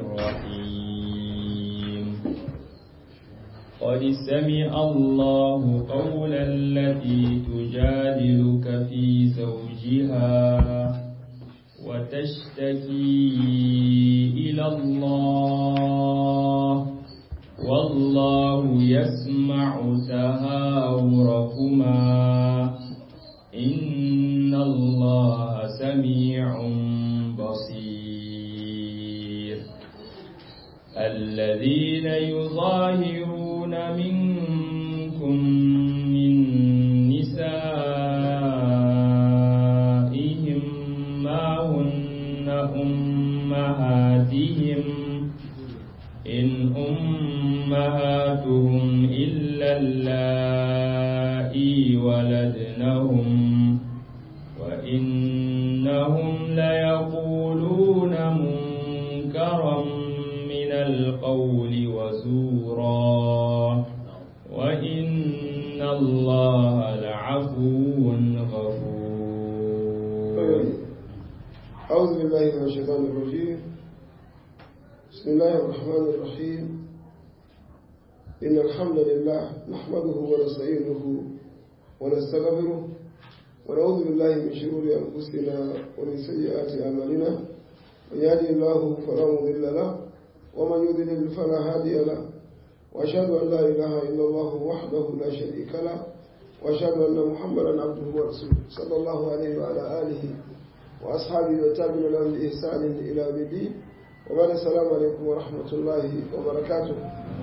الرحيم قد سمع الله قول التي تجادلك في زوجها وتشتكي إلى الله والله يسمع تهاوركما إن الله سميع بصير الذين يظاهرون منكم من نسائهم ما هن أمهاتهم إن أمهاتهم إلا اللائي ولدنهم وإنهم ليقولون منكرا من القول وزورا وإن الله لعفو غفور أعوذ بالله من الشيطان الرجيم بسم الله الرحمن الرحيم إن الحمد لله نحمده ونستعينه ونستغفره ونعوذ بالله من شرور أنفسنا ومن سيئات أعمالنا من يهده الله فلا مضل له ومن يضلل فلا هادي له وأشهد أن لا إله إلا الله وحده لا شريك له وأشهد أن محمدا عبده ورسوله صلى الله عليه وعلى آله وأصحابه وتابعين لهم بإحسان إلى يوم الدين وبعد السلام عليكم ورحمة الله وبركاته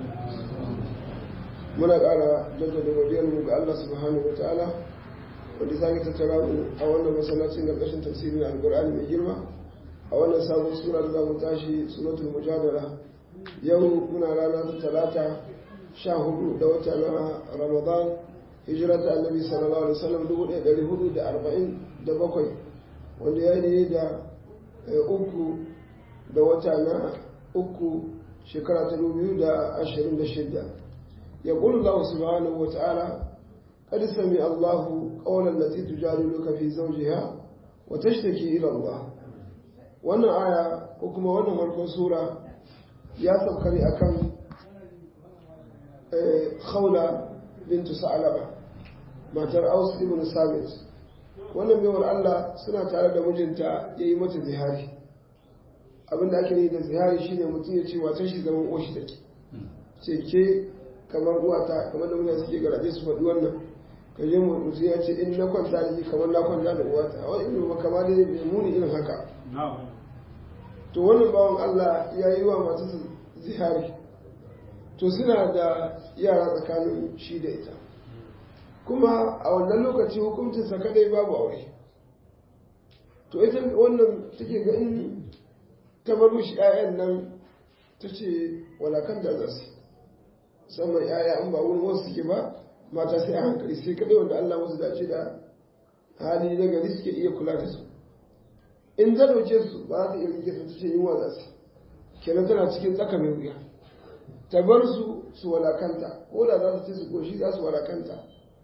muna ƙara jaddada godiyarmu ga Allah subhanahu wa ta'ala wanda sake tattara mu a wannan masallacin da ƙarshen tafsirin alƙur'ani mai girma a wannan sabon sura da za mu tashi suratul mujadala yau muna rana ta talata sha hudu da wata na ramadan hijira ta annabi sallallahu alaihi wasallam dubu ɗaya ɗari hudu da arba'in da bakwai wanda ya yi da uku da wata na uku shekara ta dubu da ashirin da shidda ya ƙulu Allah subhanahu wa ta'ala قد سمع الله قول التي تجادلك في زوجها وتشتكي إلى الله wannan aya ko kuma wannan farkon sura ya saukari akan khawla bintu sa'alaba matar aus ibn sabit wannan baiwar Allah suna tare da mijinta ya yi mata zihari abinda ake yi da zihari shine mutum ya ce wata shi zaman oshi take ce ke kamar uwata kamar da mutane suke garaje su faɗi wannan ka je mutum ya ce in na kwanta da shi kamar na kwanta da uwata a wani irin makama da bai muni irin haka to wannan bawan Allah ya yi wa masu zihari to suna da yara tsakanin shi da ita kuma a wannan lokaci hukuncinsa kadai babu aure to ita wannan take ga in ta bar mishi 'ya'yan nan ta ce walakan da za su musamman 'ya'ya an ba wurin wasu suke ba mata sai a hankali sai kadai wanda Allah wasu dace da hali na gari suke iya kula da su in ta dauke su ba za ta iya rike su ta ce yunwa za su kenan tana cikin tsaka mai wuya ta bar su su walakanta ko da za su ce su koshi za su walakanta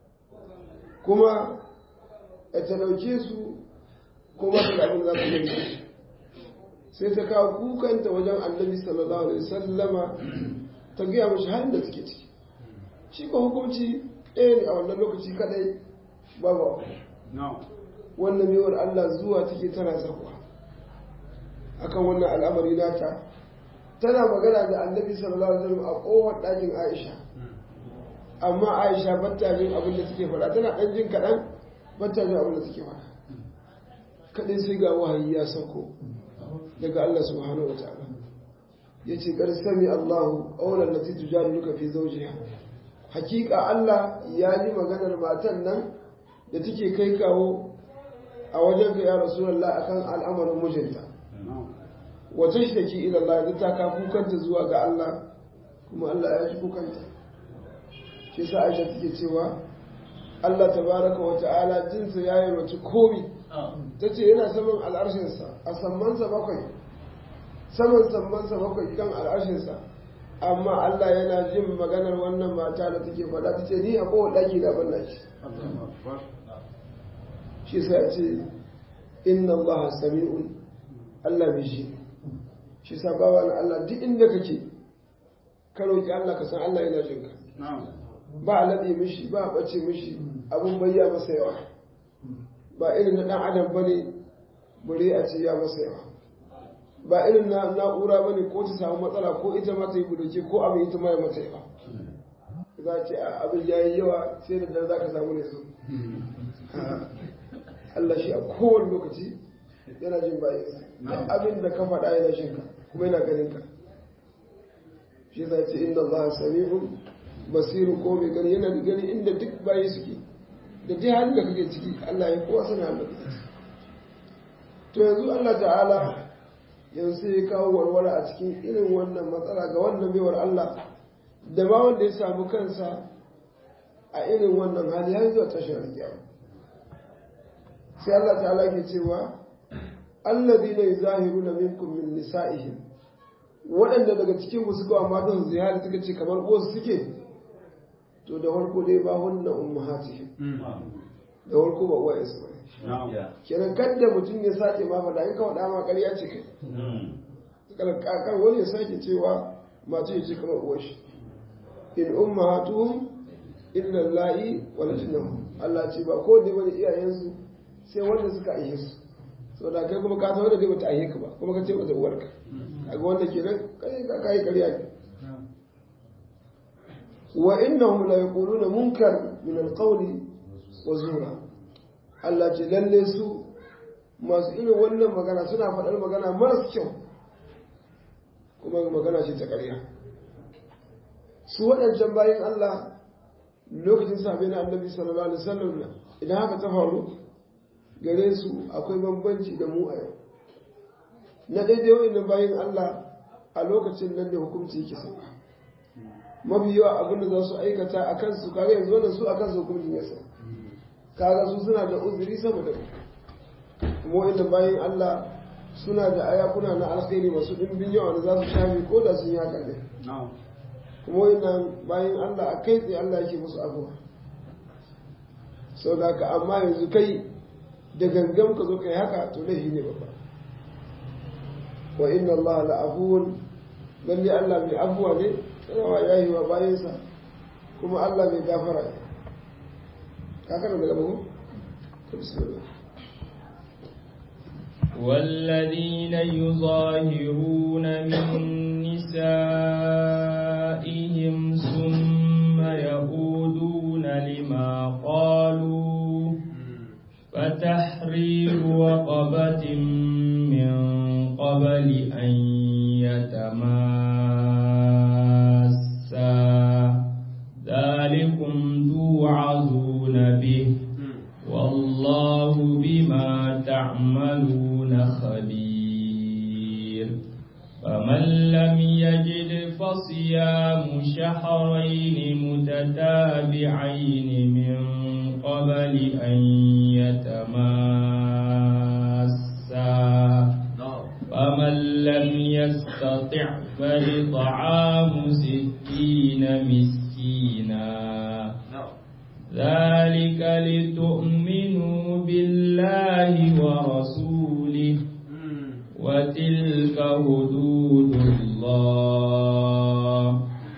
kuma ta dauke su kuma da abin za su yi sai ta kawo kukanta wajen annabi sallallahu alaihi wasallama ta gaya mashi halin da suke ciki shi ko hukunci ɗaya ne a wannan lokaci kadai babu wannan mewar Allah zuwa take tana zakwa akan wannan al'amari nata tana magana da annabi sallallahu alaihi wasallam a kowar ɗakin Aisha amma Aisha batta jin abin da take faɗa tana ɗan jin kaɗan batta jin abin da take faɗa kaɗai sai ga wahayi ya sauko daga Allah subhanahu wataala yace kar sami Allahu qawlan lati tujadiluka fi zawjiha hakika Allah ya ji maganar matan nan da take kai kawo a wajen ka ya rasulullah akan al'amarin mijinta wata shi take ila Allah da ta ka kukanta zuwa ga Allah kuma Allah ya ji kukanta shi yasa Aisha take cewa Allah tabaraka wa ta'ala jinsa ya yi roci komi tace yana saman al'arshinsa a sammansa bakwai saman sammansa bakwai kan al'arshinsa amma Allah yana jin maganar wannan mata da take faɗa ta ce ni a kowane ɗaki da ban shi shi sai ce inna Allah sami'un Allah mai shi shi sa bawa na Allah duk inda kake ka roƙi Allah ka san Allah yana jin ka ba a laɗe mishi ba a ɓace mishi abin bayya masa yawa ba irin na ɗan adam bane bare a ce ya masa yawa ba irin na na'ura bane ko ta samu matsala ko ita ma ta yi budoke ko abin ita ma ya mata yawa za a ce abin ya yi yawa sai da dare za ka samu ne su Allah shi a kowane lokaci yana jin bayansa da abin da ka faɗa yana shin ka kuma yana ganin ka shi za ce inda Allah sami'un basiru ko mai gani yana da gani inda duk bayi suke da dai halin da kake ciki Allah ya kowa sana halin da to yanzu Allah ta'ala yanzu ya kawo warware a cikin irin wannan matsala ga wannan baiwar Allah da ma wanda ya samu kansa a irin wannan hali har zuwa tashar kiyama sai Allah ta'ala ke cewa alladhina yuzahiruna minkum min nisa'ihim waɗanda daga cikin ku suka wa matan zihari suka ce kamar uwarsu suke to da farko dai ba hunna ummahatihim da farko ba uwayensu ba kenan kadda mutum ya sake ma faɗa in ka faɗa ma ƙarya ce kai kakar wani ya sake cewa masu ya ce kamar uwar shi in ummahatuhum illa la'i walajnahum Allah ce ba ko da bane iyayensu sai wanda suka aihe su sau da kai kuma ka san wanda zai bata aihe ka ba kuma ka ce mata uwarka kaga wanda kenan kai ka kai ƙarya ne wa innahum la yaquluna munkar min alqawli wa zura Allah ce lalle su masu irin wannan magana suna faɗar magana maras kyau kuma magana ce ta ƙarya su waɗancan bayan Allah lokacin safe na annabi sallallahu alaihi wasallam idan haka ta faru gare su akwai bambanci da mu a yau na daidai wa'annan bayan Allah a lokacin nan da hukunci yake sauka mafi yawa abin da za su aikata a kansu kaga yanzu wannan su a kansu hukuncin ya sauka kaga su suna da uzuri sama da kuma wa'annan bayan Allah suna da ayakuna na alkhairi masu ɗimbin yawa da za su shafi ko da sun yi haka ne kuma wannan bayan Allah a kai tsaye Allah yake musu abuwa sau da ka amma yanzu kai da gangan ka zo kai haka to laifi ne babba wa inna Allah la'afuwun lalle Allah mai afuwa ne tsarawa ya yi wa bayansa kuma Allah mai gafara ne kakar da gaba ko bismillah والذين يظاهرون من نسائهم ثم يعودون لما قالوا فتحرير رقبة من قبل أن يتماسا ذلكم توعظون به والله بما تعملون خبير فمن لم يجد فصيام شهرين متتابعين من قبل أن يتماسا فمن لم يستطع فإطعام ستين مسكينا ذلك لتؤمنوا بالله ورسوله وتلك حدود الله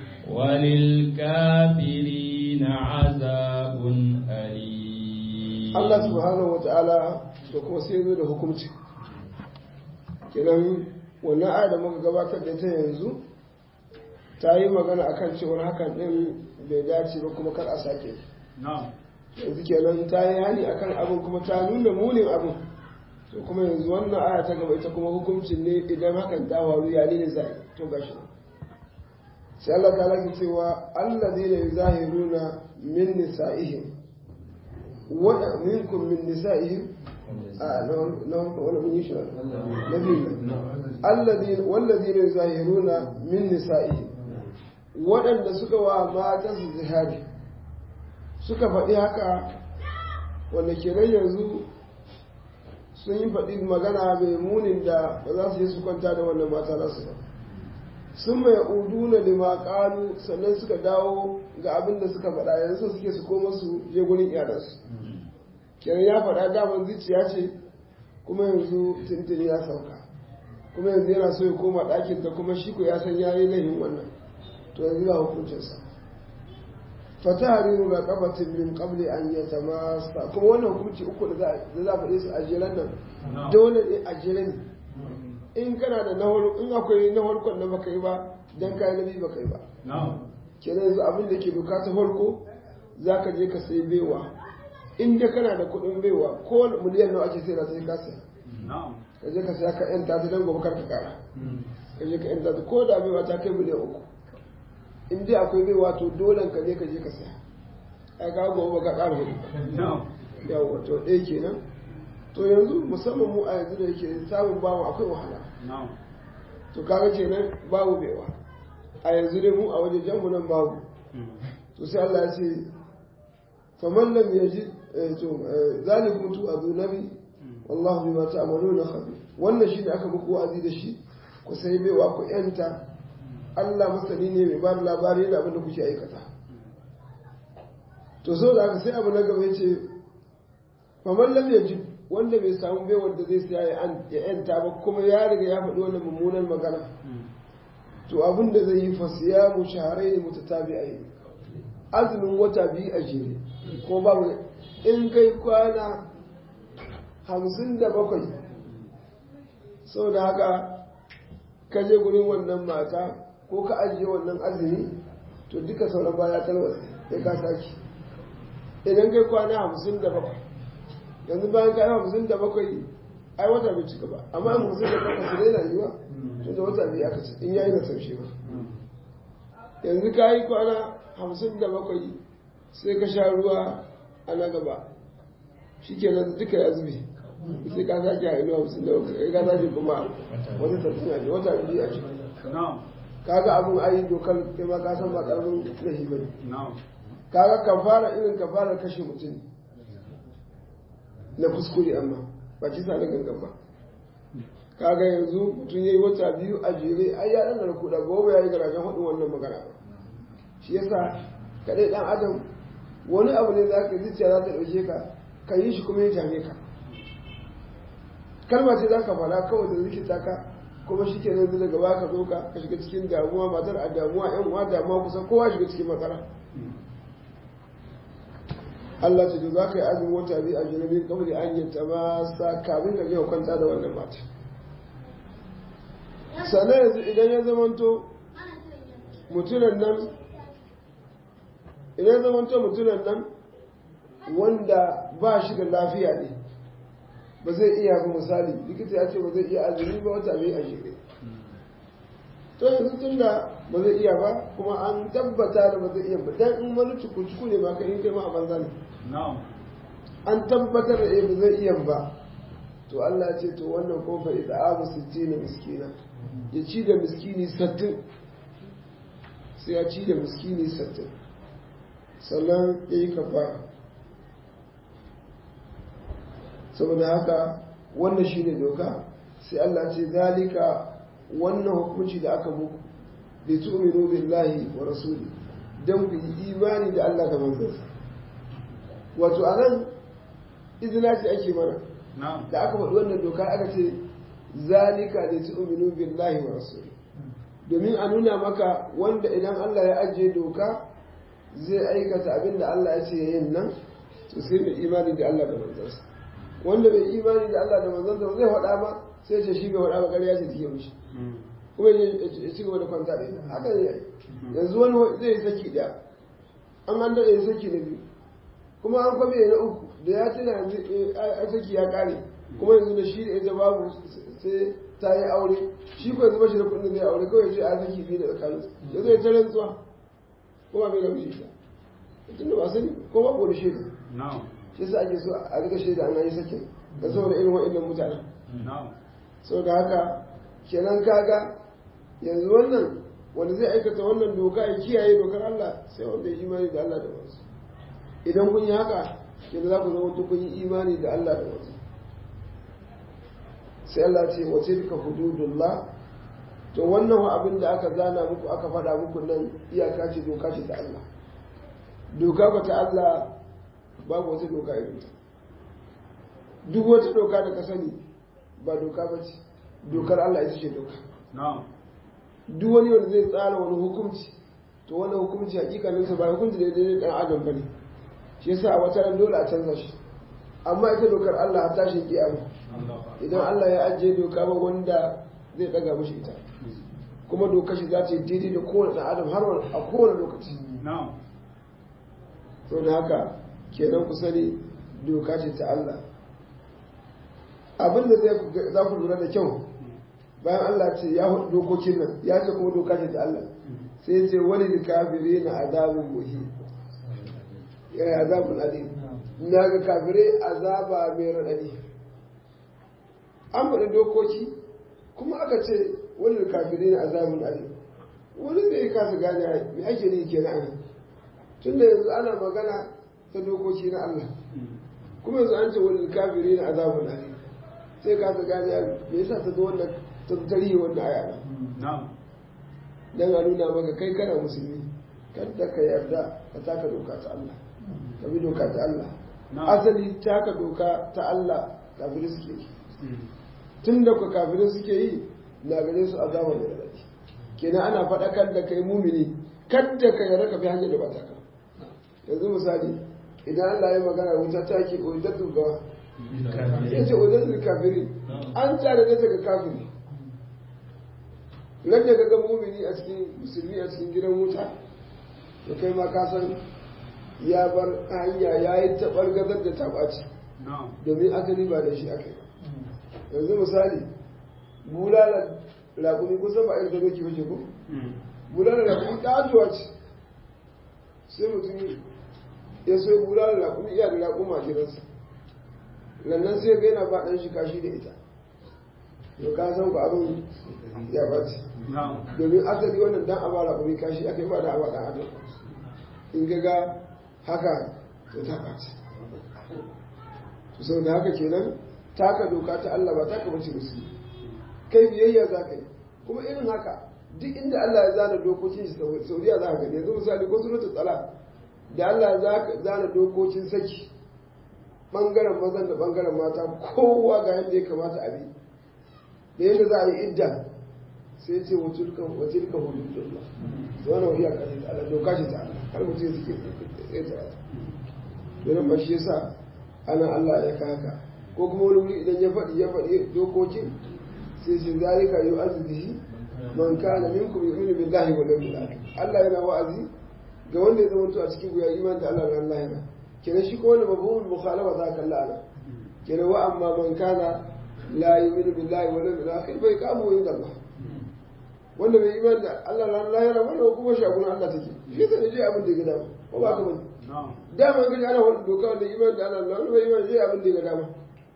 وللكافرين عذاب أليم Allah subhanahu wata'ala da kuma sai zo da hukunci kenan wannan aya da muka gabatar da ta yanzu ta yi magana akan cewar hakan din bai dace ba kuma kar a sake yanzu kenan ta yi hani akan abin kuma ta nuna munin abin to kuma yanzu wannan aya ta gaba ita kuma hukuncin ne idan hakan ta faru ya ne zai to gashi sai Allah ta laki cewa alladheena yuzahiruna min nisa'ihim wa minkum min nisa'ihim a na wani mun yi shi na biyu alladheena walladheena yuzahiruna min nisa'ihim waɗanda suka wa mata su zihari suka faɗi haka wanda kenan yanzu sun yi faɗi magana mai munin da ba za su yi su kwanta da wannan mata nasu ba sun mai uduna da maƙalu sannan suka dawo ga abin da suka faɗa yanzu suke su koma su je gurin iyalansu kenan ya faɗa daman zuciya ce kuma yanzu tuntuni ya sauka kuma yanzu yana so ya koma ɗakin ta kuma shi ko ya san ya yi laifin wannan to yanzu ga hukuncinsa fatahariru ga kafatin min qabli an yatamassa kuma wannan hukunci uku da za a faɗe su a jeren nan dole ne a jeren in kana da nahar in akwai na farkon da baka yi ba dan kai na biyu baka yi ba kenan yanzu abin da ke doka ta farko za ka je ka sai baiwa in da kana da kuɗin baiwa ko miliyan nawa ake sai da sai ka saya ka je ka saya ka yanta ta dan gobe kar ka kara ka je ka yanta ta ko da baiwa ta kai miliyan uku in dai akwai baiwa to dole ka je ka je ka saya ai ka gobe ka kara hudu yawa to ɗaya kenan to yanzu musamman mu a yanzu da yake samun bawa akwai wahala to kaga kenan babu baiwa a yanzu dai mu a wajen janmu nan babu to sai Allah ya ce faman lam yaji to zalikum tu adu nabi wallahu bima ta'maluna khabir wannan shine aka muku wa'azi da shi ku sai baiwa ku yanta Allah masani ne mai ba da labari da abin da kuke aikata to so da aka sai abu na gaba yace faman lam yaji wanda bai samu bai wanda zai siya ya yanta ba kuma ya riga ya faɗi wannan mummunan magana to abin da zai yi fasiya mu shaharai ne mutatabi'ai azumin wata biyu a jere ko babu in kai kwana hamsin da bakwai sau da haka ka je gurin wannan mata ko ka ajiye wannan azumi to duka sauran baya talwasa ya ka saki idan kai kwana hamsin da bakwai yanzu bayan kai hamsin da bakwai ai wata bai cika ba amma hamsin da bakwai su daina yiwa tun da wata biyu aka ce in yayi na saushe ba yanzu ka yi kwana hamsin da bakwai sai ka sha ruwa a na gaba shi ke nan duka ya zube sai ka sake a inuwa hamsin da bakwai ka sake kuma wata sattin a wata biyu a ciki kaga abin ayi dokar kai ma ka san ba karamin lahi ba ne kaga kafara irin kafarar kashe mutum na kuskure amma ba kisa na gangan ba kaga yanzu mutum ya yi wata biyu a jere ai ya ɗan kuɗa gobe ya yi garajen haɗin wannan magana ba shi yasa kaɗai ɗan adam wani abu ne za ka zuciya za ta ɗauke ka ka yi shi kuma ya jame ka kalma ce za ka faɗa kawai da rikita ka kuma shi ke nan daga ba ka zo ka ka shiga cikin damuwa matar a damuwa yan uwa damuwa kusan kowa shiga cikin matsala Allah ce to za ka yi azumin wata biyu a jirabin kamar an yi ta masa kamin ka je kwanta da wannan mata sannan yanzu idan ya zamanto mutunan nan idan ya zamanto mutunan nan wanda ba shi da lafiya ne ba zai iya ba misali likita ya ce ba zai iya azumi ba wata biyu a jere to yanzu tun da ba zai iya ba kuma an tabbata da ba zai iya ba dan in wani cuku-cuku ne ba ka yi kai ma a banza ne an tabbatar da ba zai iya ba to Allah ce to wannan ko fa ida'amu sittina miskina ya ci da miskini sattin sai ya ci da miskini sattin sannan ya yi kafara saboda haka wannan shi ne doka sai Allah ce zalika wannan hukunci da aka muku da tu'minu billahi wa rasuli don ku yi imani da Allah da manzansa wato anan izina ce ake mana da aka faɗi wannan doka aka ce zalika da tu'minu billahi wa rasuli domin a nuna maka wanda idan Allah ya ajiye doka zai aikata abin da Allah ya ce yin nan to sai mai imani da Allah da manzansa wanda bai imani da Allah da manzansa ba zai faɗa ba sai ce shi bai faɗa ba ƙarya ce take mishi kuma ya ci gaba da kwanta da ita haka ne yanzu wani zai yi saki ɗaya an an daɗe saki na biyu kuma an kwabe na uku da ya tuna yanzu a saki ya ƙare kuma yanzu da shi da ita babu sai ta yi aure shi ko yanzu bashi da kuɗin zai aure kawai ce a saki biyu da tsakanin ya zo ya ta rantsuwa kuma bai da mishi ta tunda ba sani ko ba ko da shaida shi yasa ake so a rika shaida an yi sakin da saboda irin wa'annan mutanen saboda haka kenan kaga yanzu wannan wanda zai aikata wannan doka ya kiyaye dokar Allah sai wanda ya imani da Allah da wasu idan kun yi haka kenan za ku zama kun yi imani da Allah da wasu sai Allah ce wace duka hududullah to wannan abin da aka zana muku aka faɗa muku nan iyaka ce doka ce ta Allah doka ba ta Allah babu wata doka irin ta duk wata doka da ka sani ba doka ba ce dokar Allah ita ce doka na'am duk wani wanda zai tsara wani hukunci to wannan hukunci hakikanin sa ba hukunci da daidai dan adam bane shi yasa a wata ran dole a canza shi amma ita dokar Allah har tashin kiyama idan Allah ya ajiye doka ba wanda zai daga mishi ita kuma dokar shi za ta yi daidai da kowane dan adam har a kowane lokaci na'am sau da haka kenan ku sani doka ce ta Allah abinda za ku lura da kyau bayan Allah ce ya hudu dokokin nan ya ce kuma doka ce ta Allah sai ce wani da kafire na azabin muhi ya azabin alim na ga kafire azaba mai raɗaɗi an faɗi dokoki kuma aka ce wani da kafire na azabin alim wani zai kasa gane mai ake ne ke na anan tun da yanzu ana magana ta dokoki na Allah kuma yanzu an ce wani kafiri na azabun alim sai ka ta gane ya me yasa ta zo wannan ta tarihi wannan aya na'am dan a nuna maka kai kana musulmi kada ka yarda ka taka doka ta Allah ka bi doka ta Allah asali taka doka ta Allah kafiri suke yi tun da ku kafiri suke yi na gare su azaba da radadi kenan ana faɗakar da kai mumini kadda ka yarda ka bi hanyar da ba ta ka yanzu misali idan Allah ya magana wuta ta ke ojidattu gawa ya ce ojidattu kafiri an tare da daga kafiri nan da ga mumini a cikin musulmi a cikin gidan wuta da kai ma ka san ya bar hanya ya yi taɓar gazar da taɓaci domin asali ba da shi aka yi yanzu misali bulalar raƙumi kusan ba irin da doki wace ko bulalar raƙumi ƙatuwa ce sai mutum ya so bulalar raƙumi iya da raƙuma a gidansa lannan sai ga yana ba ɗan shi kashi da ita yau ka san ku abin ya ɓace domin asali wannan dan a ba raƙumi kashi aka yi ba da a ba ɗan adam in ga ga haka to ta ɓace to sau da haka kenan taka doka ta Allah ba taka bace musulmi kai biyayya za ka yi kuma irin haka duk inda Allah ya zana dokokin shi Saudiya za ka gani yanzu misali ko suratul tsala da Allah ya zana dokokin saki bangaren mazan da bangaren mata kowa ga yadda ya kamata a bi da yadda za a yi idda sai ce wa tilkan wa tilkan hududullah to wannan iya kan Allah doka ce ta Allah har mutum suke tsaye ta to nan ba shi yasa ana Allah ya kaka ko kuma wani wuri idan ya faɗi ya faɗi dokokin sai shi zalika yu azbihi man kana minkum yu'minu billahi wal yawmil akhir Allah yana wa'azi ga wanda ya zama a cikin guya iman da Allah ran lahira kenan shi ko wanda mafhumul mukhalafa za ka Allah kenan wa amma man kana la yu'minu billahi wal yawmil akhir bai kamu inda Allah wanda bai iman da Allah ran lahira wanda kuma shagunan Allah take shi zai je abin da ya gada ko ba ka bane dama kaji ana wani doka wanda iman da Allah wanda bai iman je abin da ya gada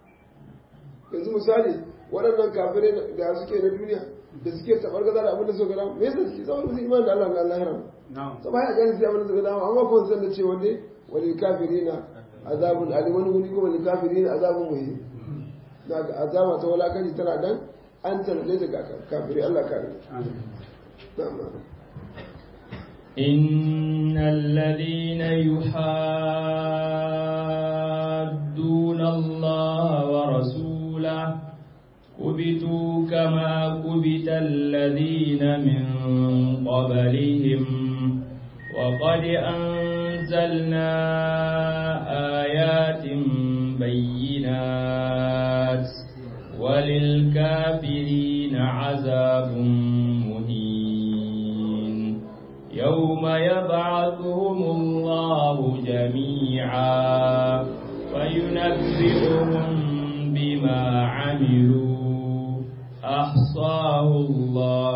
yanzu misali waɗannan kafirai da suke na duniya da suke tabar gaza da abin da suka dama me yasa suke zama musu iman da Allah na Allah haram to ba ya gani sai abin da suka dama amma ko san da cewa ne wani kafirina azabun alim wani wuri kuma wani kafirina azabun muhim daga azaba ta walakanci tana dan an tarbe daga kafirai Allah kare إن الذين يحادون الله ورسوله كبتوا كما كبت الذين من قبلهم وقد أنزلنا آيات بينات وللكافرين عذاب مهين يوم يبعثهم الله جميعا فينبئهم بما عملوا أحصاه الله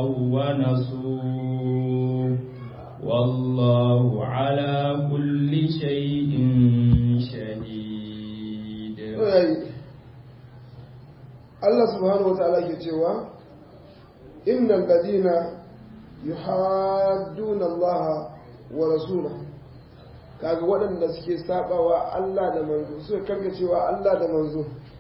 ونسوه والله على كل شيء شهيد Allah subhanahu wata'ala ke cewa innal ladina yuhadduna Allah wa rasula kaga waɗanda suke sabawa Allah da manzo suka karka cewa Allah da manzo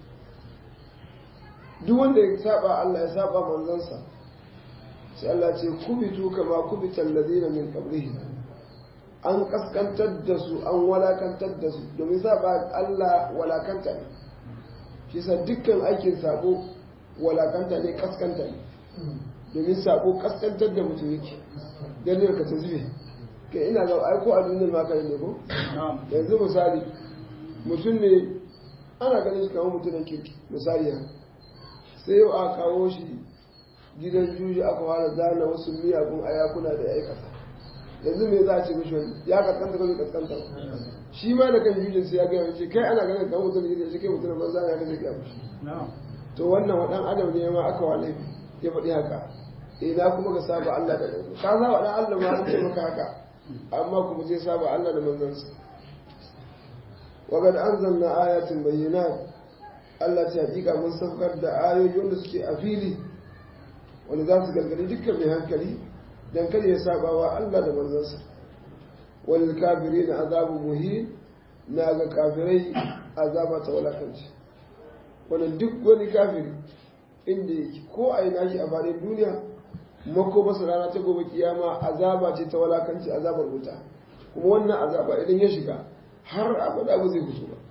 duk wanda ya saba Allah ya saba manzansa sai Allah ce kubitu kama kubital ladina min qablihim an kaskantar da su an walakantar da su domin saba Allah walakanta ne shi sa dukkan aikin sabo walakanta ne kaskanta ne domin sako kaskantar da mutum yake dan ka ta zube kai ina ga ai ko a duniyar ma kai ne ko yanzu misali mutum ne ana ganin shi kamar mutumin kirki misali ya sai yau aka kawo shi gidan juji aka fara zana wasu miyagun ayakuna da ya aikata yanzu me za a ce mishi wani ya kaskanta ko bai kaskanta ba shi ma da kan jujin sai ya gaya ce kai ana ganin kamar mutumin kirki shi kai mutumin banza ne haka zai gaya mishi to wannan wadan adam ne ma aka wale ya faɗi haka ina kuma ka saba Allah da ka saba dan Allah ma an ce maka haka amma kuma zai saba Allah da manzansa wa qad anzalna ayatin bayyinat Allah ta hakika mun saukar da ayoyi wanda suke a fili wanda za su gargadi dukkan mai hankali dan kada ya saba wa Allah da manzansa wal kafirin azabu muhin na ga kafirai azaba ta walakanci wannan duk wani kafiri inda yake ko a ina shi a faɗin duniya mako masa rana ta gobe kiyama azaba ce ta walakanci azabar wuta kuma wannan azaba idan ya shiga har abada ba zai fito ba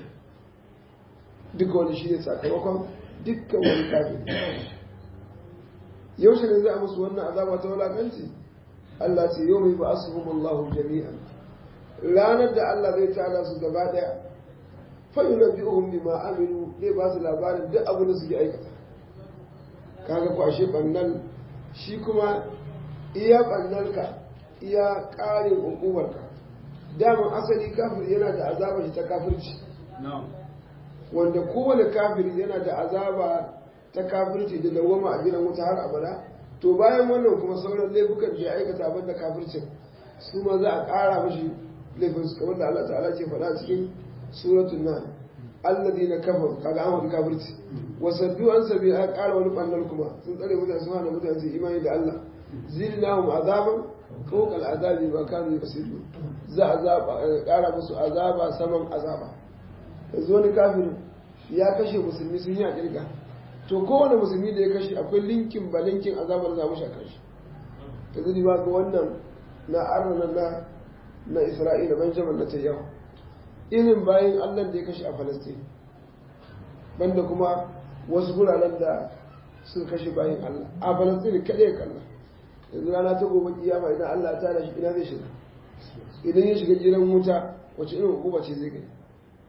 duka wani shi ne sakamakon dukkan wani kafiri yaushe ne za a musu wannan azaba ta walakanci Allah ce yau mai ba asuhumullahu jami'an ranar da Allah zai tada su gaba daya fayyunabbi'uhum bima amilu zai ba su labarin duk abin da suke aikata kaga kwashe bannan shi kuma iya bannanka iya ƙarin hukumarka daman asali kafir yana da azaba shi ta kafirci wanda kowane kafiri yana da azaba ta kafirci da dawama a gidan wuta har abada to bayan wannan kuma sauran laifukan da ya aikata abin da kafircin su ma za a ƙara mashi laifin su kamar da Allah ta'ala ce faɗa cikin suratul nan alladina kafaru kaga an wani kafirci wasaddu an sabi a ƙara wani ɓannar kuma sun tsare mutane su hana mutane su imani da Allah zidnahum azaban fawqa al'azabi ma kanu yasidu za a ƙara musu azaba saman azaba yanzu wani kafirin ya kashe musulmi sun yi a ƙirga to kowane musulmi da ya kashe akwai linkin ba linkin azabar za mu shaka shi yanzu ba ga wannan na arna na na isra'ila benjamin na tayyawa irin bayan allah da ya kashe a falastin banda kuma wasu guraren da suka kashe bayan allah a falastin kaɗai ya kalla yanzu rana ta gobe kiyama idan allah ta da shi ina zai shiga idan ya shiga gidan wuta wace irin hukuma ce zai gani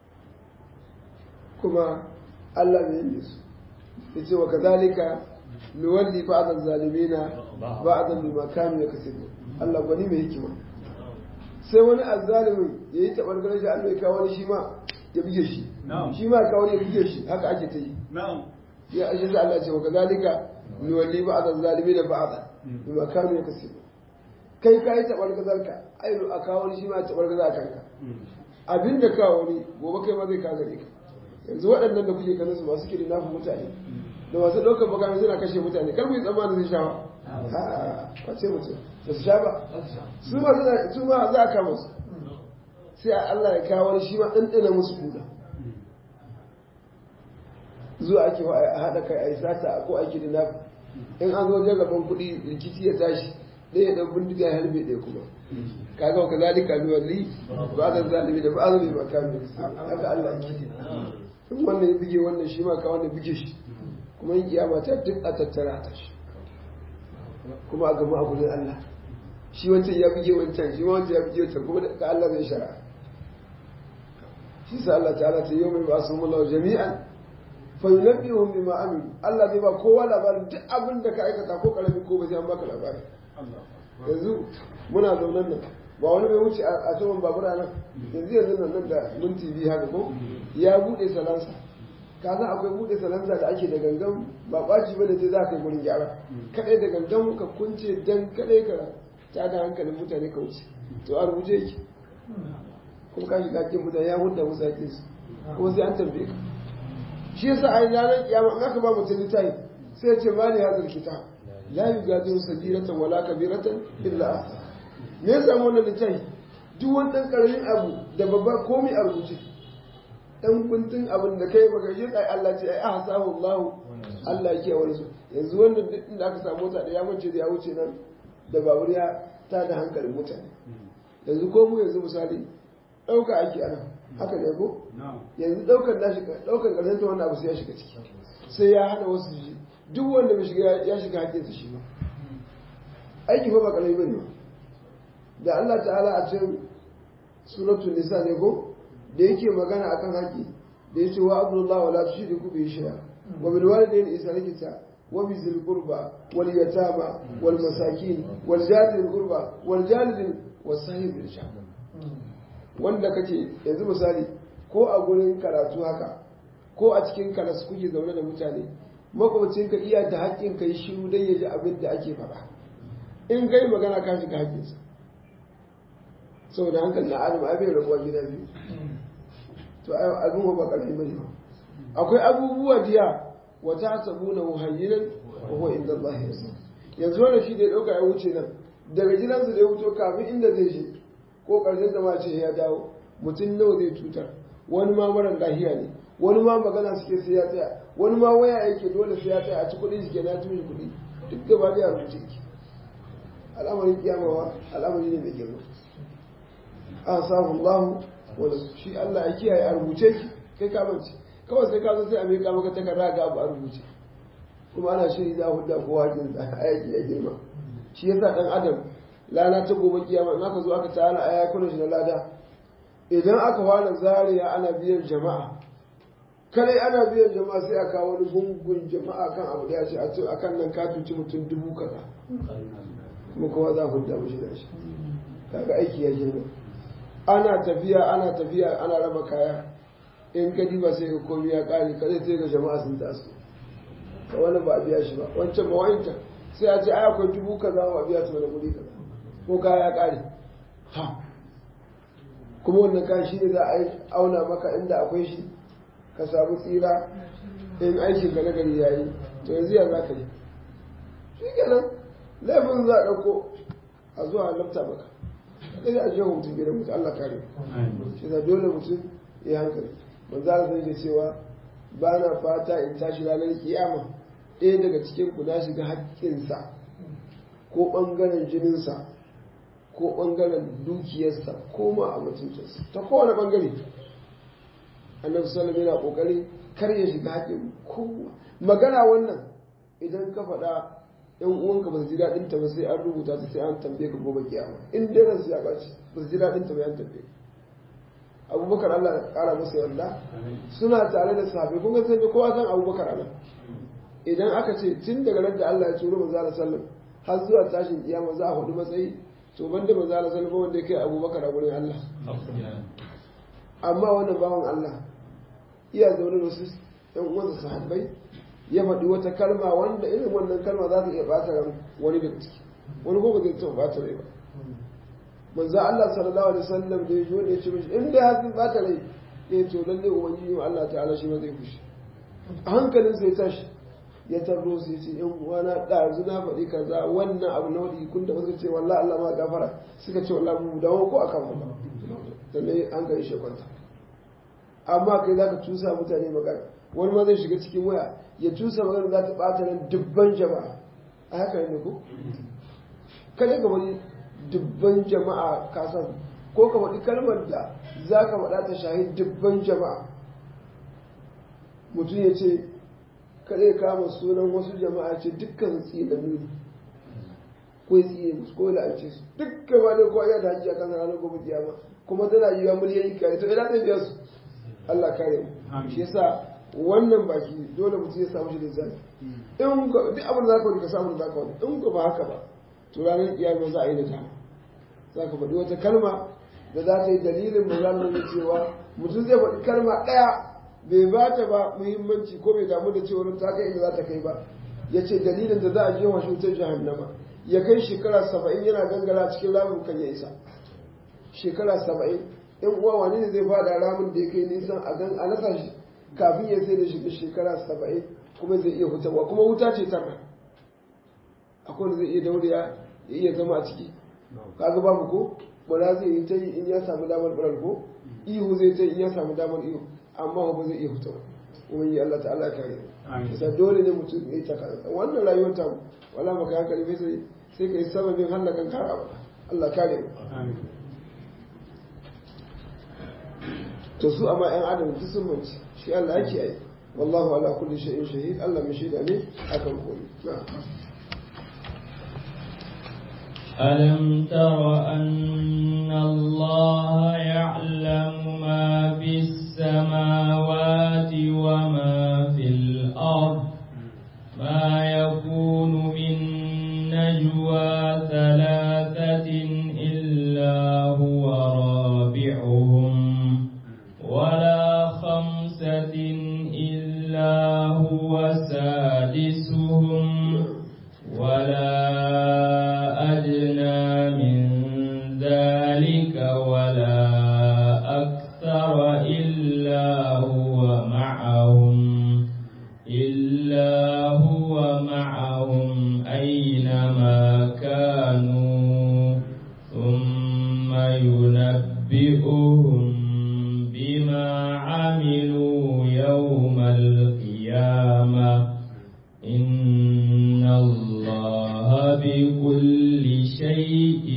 kuma allah ne yin su ya ce wa kazalika nuwalli ba'dan zalimina ba'dan bima kanu yakasibu allah gwani mai hikima sai wani azzalimin ya yi taɓar ganin shi Allah ya kawo wani shi ma ya buge shi shi ma kawo ya buge shi haka ake ta yi ya ashe sai Allah ce wa kazalika nuwalli ba'd zalimi da ba'd bima kanu yakasibu kai ka yi taɓar gazarka ai a kawo wani shi ma taɓar gaza kanka abinda kawo wani gobe kai ma zai ka gare ka yanzu waɗannan da kuke ganin su masu kiri nafi mutane da masu ɗaukar bakami suna kashe mutane kar mu yi tsammanin zai sha ba kwace mutum ba su sha ba su ma su ma za a kama su sai Allah ya kawo wani shi ma ɗanɗana musu kuda zuwa ake a haɗa kai a yi sata ko aiki da nafi in an zo wajen gaban kuɗi rikici ya tashi ɗaya ya ɗan bindiga ya harbe ɗaya kuma kaga wa kazalika nuwalli ba zan zalimi da ba zan yi makami haka Allah ke in wannan ya buge wannan shi ma ka wannan buge shi kuma yin kiyama ta duk a tattara ta shi kuma a gama a gudun Allah shi wancan ya buge wancan shi ma wancan ya buge wancan kuma da Allah zai shara shi sa Allah ta'ala ta yau mai ba su mullahu jami'an fa yunabbihum bima amilu Allah zai ba kowa labarin duk abin da ka aikata ko karami ko ba sai an baka labari yanzu muna zaunan nan ba wani mai wuce a saman babura nan yanzu yanzu nan nan da minti biyu haka ko ya bude salansa ka san akwai bude salansa da ake da gangan ba ɓaci ba da je za ka yi gurin gyara kadai da gangan ka kunce dan kadai ka tada hankalin mutane ka wuce to a rubuce yake kuma ka shiga cikin mutane ya hudda musu yakin su kuma sai an tambaye ka shi yasa a ranar kiyama in aka ba mutum littafi sai ya ce ma ne hadal kitab la yugadiru sagiratan wala kabiratan illa ahsa me yasa wannan littafi duk wani dan karamin abu da babba komai a rubuce dan kuntun abin da kai baka shi kai Allah ce ai ahsahu Allah Allah yake wani su yanzu wannan duk inda aka samu mota da ya mace da ya wuce nan da babur ya ta da hankalin mutane yanzu ko mu yanzu misali dauka aiki ana haka ne ko yanzu daukar da shi daukar karshen ta wannan abu sai ya shiga ciki sai ya hana wasu ji duk wanda bai shiga ya shiga haƙƙinsa shi ba aiki fa ba kalai bane ba da Allah ta'ala a cikin suratul nisa ne ko da yake magana akan haƙƙi da yace wa abdullahi wala tushriku bi shay'a wa bil walidayni ihsana kita wa bi zil qurba wal yatama wal masakin wal jari dil qurba wal jari dil wasahib bil shahab wanda kake yanzu misali ko a gurin karatu haka ko a cikin kalas kuke zaune da mutane makwabcinka iya da haƙƙin kai shiru dan ya ji abin da ake faɗa in kai magana ka shiga haƙƙinsa saboda hankali na adam ai bai rabuwa gida biyu to abin ba ƙarfi bane akwai abubuwa diya wata hasabuna muhayyinan wa huwa inda Allah yasa yanzu wannan shi da ya dauka ya wuce nan daga gidansa da ya wuto kafin inda zai je ko karshen da ma ce ya dawo mutum nawa zai cutar wani ma marar lahiya ne wani ma magana suke sai ya tsaya wani ma waya yake dole sai ya tsaya a ci kuɗi shi ke na tushe kuɗi duk gaba da ya rubuce ki al'amarin kiyamawa al'amari ne mai girma a samu Allah wanda shi Allah ya kiyaye a rubuce ki kai ka mance kawai sai ka zo sai a miƙa maka takarda ga abu a rubuce kuma ana shiri za a hudda kowa hakin da ayaki ya girma shi yasa dan adam lana ta gobe kiyama in aka zo aka ta'ala aya kuna shi na lada idan aka fara zariya ana biyan jama'a kare ana biyan jama'a sai a kawo wani gungun jama'a kan abu da ya ce a ce akan nan ka tuci mutum dubu kaza kuma kowa za a hudda mashi da shi kaga aiki ya girma ana tafiya ana tafiya ana raba kaya in ka diba sai ka komi ya kare kada sai ga jama'a sun taso ka wani ba a biya shi ba wancan ba wancan sai a ce ai akwai dubu kaza ba a biya ta wani kuɗi kaza ko kaya ya kare ha kuma wannan kayan shi ne za a auna maka inda akwai shi ka samu tsira in aikin ka na gari ya yi to yanzu ya za ka yi shi kenan laifin za a ɗauko a zuwa lafta maka sai a je mutum gidan mutum Allah kare shi da dole mutum ya hankali manzo Allah sai cewa ba na fata in tashi ranar kiyama ɗaya daga cikin ku na shiga haƙƙinsa ko ɓangaren jininsa ko ɓangaren dukiyarsa ko ma a mutuncinsa ta kowane ɓangare annabi sallallahu yana ƙoƙari kar ya shiga haƙƙin kowa magana wannan idan ka faɗa yan uwanka ba su ji daɗin ta ba sai an rubuta ta sai an tambaye ka gobe kiyama in dai ransu ya ɓaci ba su ji daɗin ta ba an tambaye abubakar Allah ya ƙara masa yarda suna tare da sahabbai kun ga sai kowa san abubakar ana idan aka ce tun daga nan da Allah ya turo manzo Allah sallam har zuwa tashin kiyama za a hudu matsayi to banda manzo Allah sallam wanda ya kai abubakar a gurin Allah amma wannan bawan Allah iya zaune da wasu yan uwansa sahabbai ya faɗi wata kalma wanda irin wannan kalma za ta iya ɓata ran wani daga ciki wani ko ba zai taɓa ɓata rai ba manzo Allah sallallahu alaihi wasallam da yaji wanda ya ce mishi in dai har sun ɓata rai ya to lalle ubangiji Allah ta'ala shi ma zai fushi a hankalin sai tashi ya tarro sai ce yan uwana ɗazu na faɗi kaza wannan abu na wadi kun da suka ce wallahi Allah ma gafara suka ce wallahi mu dawo ko akan ba sannan an kai shi kwanta amma kai zaka tusa mutane magana wani ma zai shiga cikin waya ya tusa magana za ta ɓata nan dubban jama'a a haka ne ko kada ka wani dubban jama'a ka san ko ka faɗi kalmar da za ka faɗa ta shahi dubban jama'a mutum ya ce kada ya kama sunan wasu jama'a ce dukkan tsinannu ne ko ya tsine musu ko ya la'ance su dukkan ma ne ko ya da hajji a kan ranar gobe kiyama kuma tana yiwa miliyan kare to ina zai biya su Allah kare mu shi yasa wannan baki dole mutum ya samu shi da zafi in duk abin da zaka wani ka samu da zaka wani in ka ba haka ba to ranar kiyama za a yi da ta za ka faɗi wata kalma da za ta yi dalilin mu za mu cewa mutum zai faɗi kalma ɗaya bai ba ta ba muhimmanci ko bai damu da cewa ta kai inda za ta kai ba ya ce dalilin da za a je wa shi wutar jahannama ya kai shekara saba'in yana gangara cikin ramin kan ya isa shekara saba'in yan uwa wani ne zai fada ramin da ya kai nisan a gan a nasa shi kafin ya sai da shiga shekara saba'in kuma zai iya hutawa kuma wuta ce tara akwai da zai iya daure ya iya zama a ciki kaga babu ko bala zai yi ta yi in ya samu damar ɓarar ko ihu zai ta yi in ya samu damar ihu amma ba zai iya hutawa ubangi Allah ta'ala ya kare sa dole ne mutum ya yi ta kansa wannan rayuwar ta wala maka hankali bai sai sai ka yi sababin hallakan kara ba Allah kare mu to su amma yan adam duk sun manci shi Allah yake yi wallahu ala kulli shay'in shahid Allah mai shaida ne akan komai na'am ألم تر أن الله يعلم ما في السماوات وما في الأرض ما يكون من نجوى ثلاثة إلا هو رابعهم ولا خمسة إلا هو سادسهم ولا أدنى من ذلك ولا أكثر إلا هو معهم إلا هو معهم أينما كانوا ثم ينبئهم بما عملوا يوم القيامة إن الله بكل شيء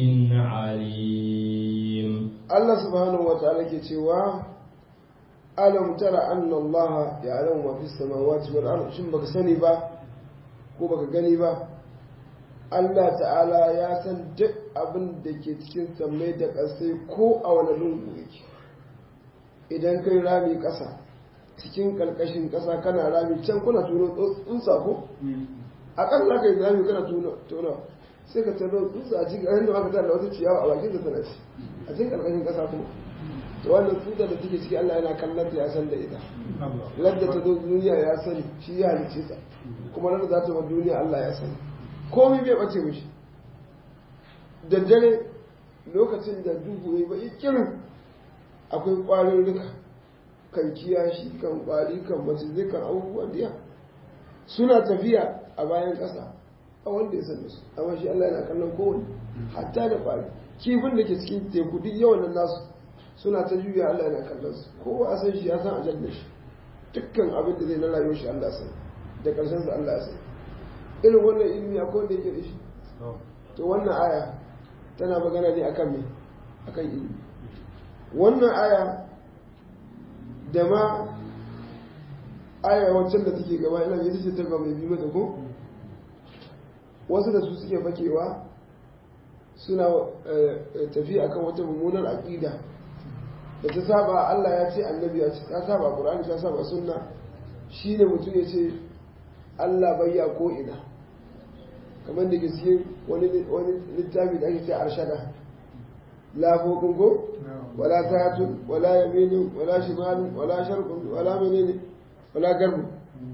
عليم Allah subhanahu wa ta'ala ke cewa alam tara anna Allah ya'lamu ma fis samawati wal ard shin baka sani ba ko baka gani ba Allah ta'ala ya san duk abin da ke cikin sammai da ƙasai ko a wani lungu yake idan kai rami ƙasa cikin ƙarƙashin ƙasa kana rami can kuna tuno tsuntsa ko aƙalla kai rami kana tuno sai ka tano tsutsa a cikin hannun aka tana wata ciyawa a bakin da tana ci a cikin ƙarƙashin ƙasa kuma to wannan tsutsa da take ciki Allah yana kallon ta ya san da ita ladda ta zo duniya ya sani shi ya halicce ta kuma nan za ta wa duniya Allah ya sani komai bai bace mishi daddare lokacin da duhu ya bai kirin akwai ƙwarin rika kan kiyashi kan ƙwari kan macizai kan abubuwan diya suna tafiya a bayan ƙasa a wanda ya sani su amma shi Allah yana kallon kowane hatta da ƙwari kifin da ke cikin teku duk yawan nan nasu suna ta juya Allah yana kallon su kowa a san shi ya san ajal da shi dukkan abin da zai na rayuwar shi Allah san da ƙarshen sa Allah san irin wannan ilimi akwai wanda yake da shi to wannan aya tana magana ne akan me akan ilimi wannan aya da ma aya wancan da take gaba ina ita ce ta gaba mai bi mata ko wasu da su suke fakewa suna tafiya akan wata mummunar aƙida da ta saba Allah ya ce annabi ya ce ta saba Qur'ani ta saba sunna shine mutum ya ce Allah bayya ko ina kamar da gaske wani wani littafi da ake ce arshada la fokun ko wala tatun wala yaminin wala shimalin wala sharqun wala menene wala garbu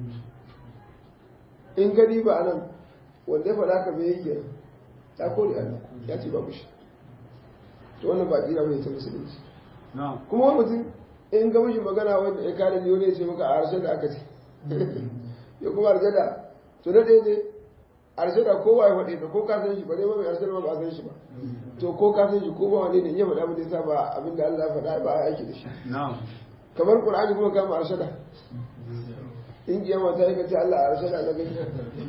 in gani ba anan wanda ya faɗa ka bai yake ta kore Allah ya ce babu shi to wannan ba kira mai ta musulunci kuma wani mutum in ga mishi magana wanda ya kare ne wani ya ce maka a harshen da aka ce ya kuma harshen da to na ɗaya ne harshen da kowa ya faɗe ta ko ka san shi ba dai ba mai harshen ba ba san shi ba to ko ka san shi ko ba wani ne ya faɗa abin da ya sa ba abin da Allah ya faɗa ba a aiki da shi kamar Qur'ani kuma kama harshen da in kiyama ta yi ka ce Allah a harshen da na gani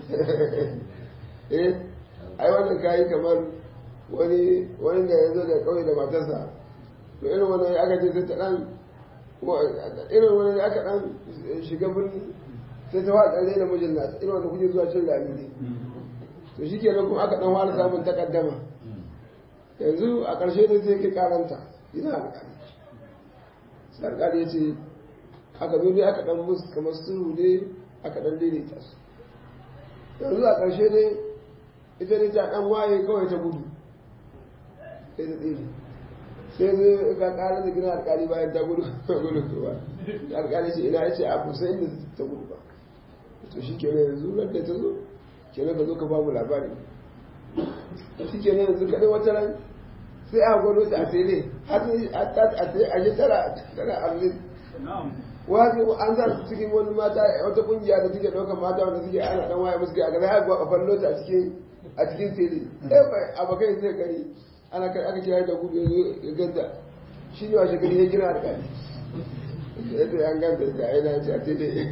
eh ai wannan kayi kamar wani wani da ya zo da kauye da matarsa to irin wannan aka ce sai ta dan irin wani aka dan shiga birni sai ta faɗa ɗan da mijin nasa irin wanda kuke zuwa cin rami ne to shi kenan kuma aka dan fara samun takaddama yanzu a ƙarshe da sai kai karanta ina alƙali sai alƙali ya ce aka zo dai aka dan musu kamar sulhu ne aka dan daidaita su yanzu a ƙarshe dai ita ne ta ɗan waye kawai ta gudu sai ta tsere sai zai ga ƙarar da gina alƙali bayan ta gudu gudu ba alƙali ce ina ya ce a kusa inda ta gudu ba to shi kenan yanzu ran da ta zo kenan ka zo ka bamu labari shi kenan yanzu kaɗai wata ran sai a gwado ta a tsere har sai a yi tara tara arziki wani an za su cikin wani mata wata kungiya da suke ɗaukar mata wanda suke ana ɗan waye musu ga za a ga fallo ta a cikin a cikin tsere sai abokai sai gari ana kai aka kira da gudu ya ganta shi ne washe gari ya kira da kani ya ce an ganta da aina ce a tsere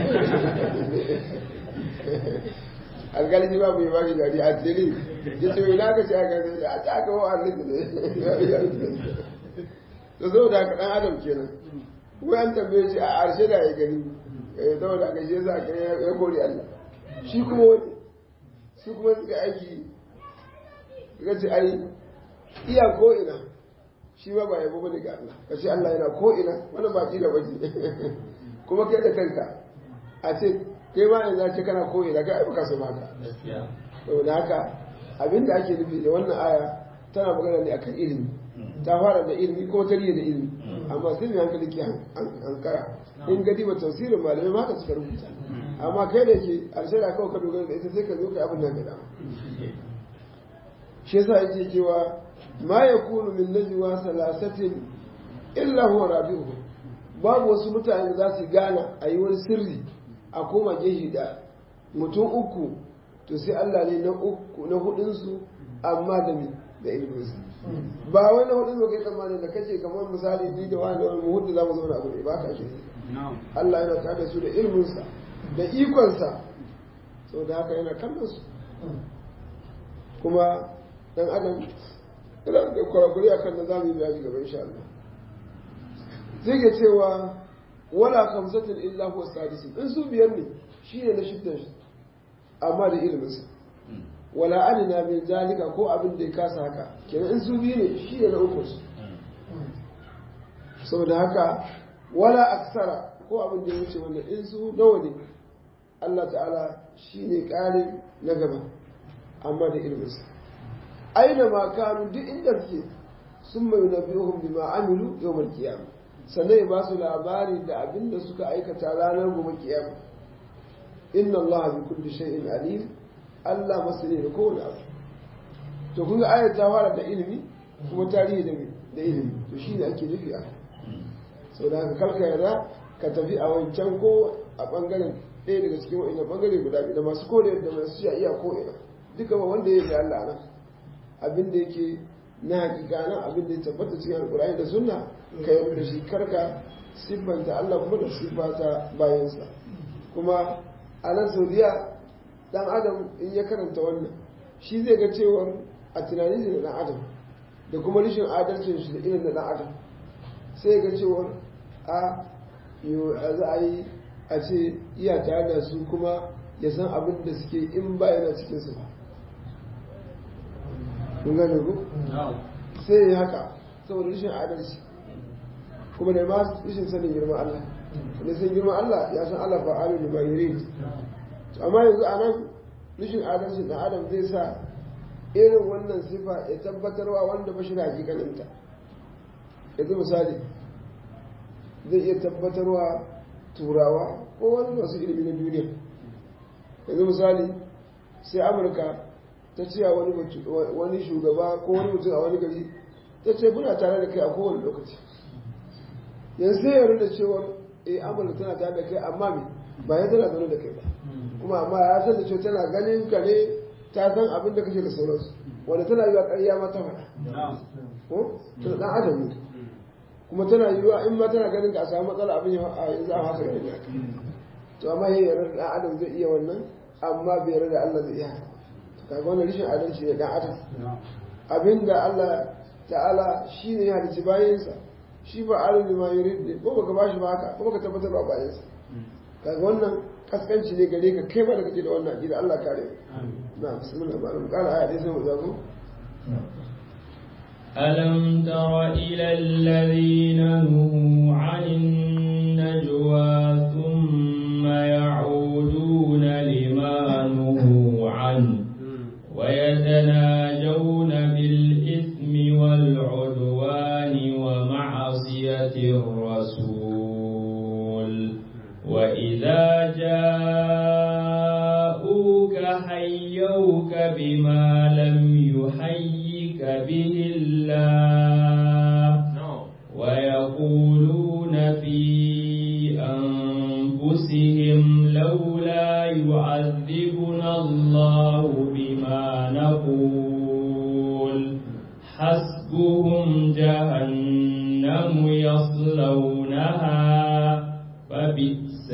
alkali shi ba mu yi ba shi gari a tsere ya ce wani aka ce a ganta a ta aka wa arzikin da saboda haka ɗan adam kenan wai an tambaye shi a arshe da ya gani eh saboda aka je za ka ya kori Allah shi kuma wani su kuma suka aiki suka ce ai iya ko ina shi ma ba yabo bane ga Allah ka ce Allah yana ko ina wannan ba kila bace kuma kai da kanka a ce kai ma ne za ce kana ko ina kai ai baka so haka saboda haka abinda ake nufi da wannan aya tana magana ne akan ilimi ta fara da ilimi ko ta da ilimi amma sai mai hankali ke hankara in gadi ba tafsirin malamai ma ka suka rubuta amma kai da ke alshara kawai ka dogara da ita sai ka zo ka abin nan ga dama shi yasa yake cewa ma yakunu min najwa salasatin illa huwa rabi'uhum babu wasu mutane za su gana a yi wani sirri a koma gehe da mutum uku to sai Allah ne na uku na hudunsu amma da mi da ilminsu ba wani hudun ba kai tsammani da kace kamar misali ni da wani wani mu hudu za mu zauna a gure ba ka ake Allah yana tare su da ilminsa da ikonsa sau da haka yana kallon su kuma dan adam yana da kwarakuri akan da zamu yi bayani gaba insha Allah zai ga cewa wala kamsatin illa huwa sadisin in su biyar ne shine na shiddan shi amma da iliminsa wala adina min zalika ko abin da ya kasa haka kenan in su biyu ne shi ne na uku su saboda haka wala aksara ko abin da ya wuce wannan in su nawa ne Allah ta'ala shi ne ƙarin na gaba amma da iliminsa aina ma kanu duk inda suke sun mai na biyuhun bima amilu yawmal kiyama sannan ya ba su labari da abin da suka aikata ranar gobe kiyama inna Allah bi kulli shay'in alim Allah masani da kowane abu to kun ga ayat ta fara da ilimi kuma tarihi da da ilimi to shine ake nufi a sau da haka kalka yarda ka tafi a wancan ko a bangaren ɗaya daga cikin wa'ina bangare guda biyu da masu kore da masu sha iya ko ina duka ba wanda ya yi Allah nan abin da yake na hakika nan abin da ya tabbata cikin alkur'ani da sunna ka yarda da shi karka siffanta Allah kuma da siffata bayansa kuma a nan saudiya dan adam in ya karanta wannan shi zai ga cewar a tunanin shi da dan adam da kuma rashin adalcin shi da irin da dan adam sai ga cewar a za a yi a ce iya tare da su kuma ya san abin da suke in ba yana cikin su ba kun gane ku sai ya haka saboda rashin adalci kuma da ma rashin sanin girman Allah da san girman Allah ya san Allah ba alu da bayirin amma yanzu a nan rashin adalci da adam zai sa irin wannan sifa ya tabbatarwa wanda ba shi da hakikaninta yanzu misali zai iya tabbatarwa turawa ko wani masu ilimi na duniya yanzu misali sai amurka ta ce a wani shugaba ko wani mutum a wani gari ta ce muna tare da kai a kowane lokaci yanzu sai yarda da cewa eh amurka tana tare da kai amma me ba ya tana zaune da kai ba kuma amma ya san da cewa tana ganin ka ne ta san abin da kake da sauransu wanda tana yi wa ƙarya ma ta faɗa ko tana ɗan adam ne kuma tana yi wa in ma tana ganin ka a samu matsala abin ya a yanzu a haka ganin haka to amma yayin yarda ɗan adam zai iya wannan amma bai yarda da Allah zai iya haka kaga wannan rashin adalci ne ɗan adam abinda Allah ta'ala shi ne ya halicci bayansa shi ba alim ma yurid ne ko baka bashi ba haka ko baka tabbatar ba bayansa kaga wannan kaskanci ne gare ka kai ba da kake da wannan aqida Allah kare na bismillah ba mu kara aya dai sai mu zago ألم تر إلى الذين نهوا عن النجوى ثم يعودون لما نهوا عنه ويتناجون بالإثم والعدوان ومعصية الرسول وإذا جاءوك حيوك بما لم يحيك به الله ويقولون في أنفسهم لولا يعذبنا الله بما نقول حسبهم جهنم يصلونها فبئس